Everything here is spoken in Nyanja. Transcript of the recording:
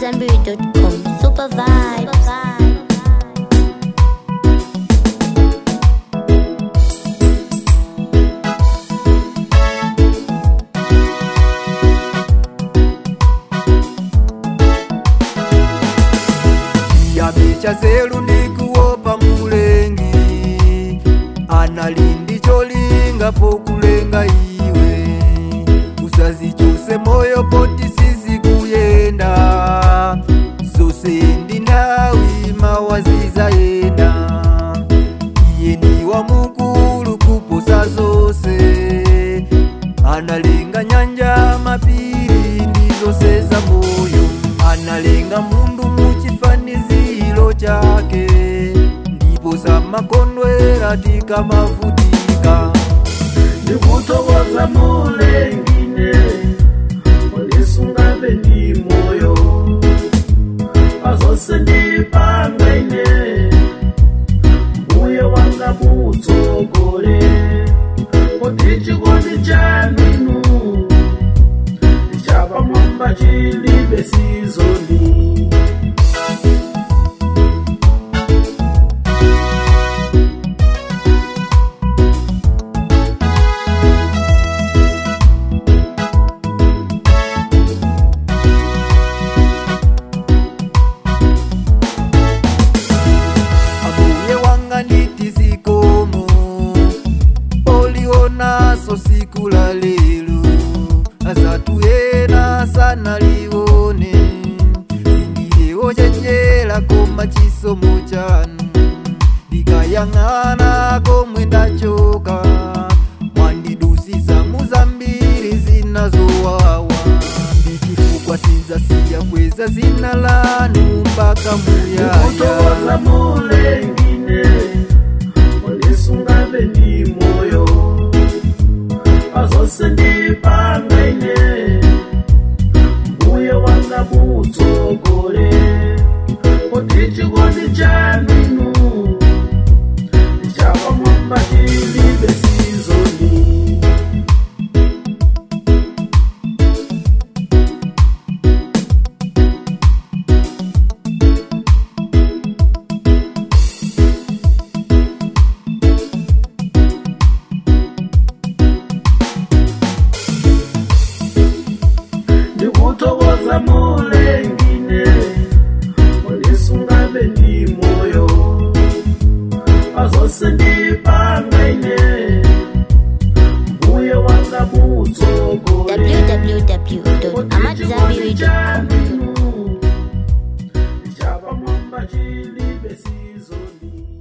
AmadZanbury.com. Super vibes. chiyambi cha zelu ndikuopa mulengi analindi cholinga pokulenga iwe usazichuse moyo poti sisi kuyenda zose ndi ndawi mawaziza yenda iye ni wa mukulu kuposa zose analenga nyanja mapiri ndizose za moyo analenga mundu muchifaniziro chake ndipo samakondwera tikamavutika ndikutokoza mulengine undisungabe ndi moyo pazonse ndipangaine mbuye wanga mutsogole kuti chikondi chaninu ndichapamwamba chilibe sizoni ambuye wanga nditi zikomo olionaso siku la lelo azatuyena sana liwone sindiyewo chenjera koma chisomo chanu ndikayang'ana komwe ndachoka mwandidusisa muzambiri zinazowawa ndichifukwa sinzasiya kweza zina lanu mpaka kutokoza muyaya mulengine undisungabe ndi moyo pazonse ndipangaine mbuye wanga mutsogole kuti chikondi chaninu ndichapamwamba chilibe sizoni ndikutokoza mulengine undisungabe ndi moyo pazonse ndipangaine mbuye wanga mutsogole www.amadzanbury.com. chapamwamba chilibe sizoni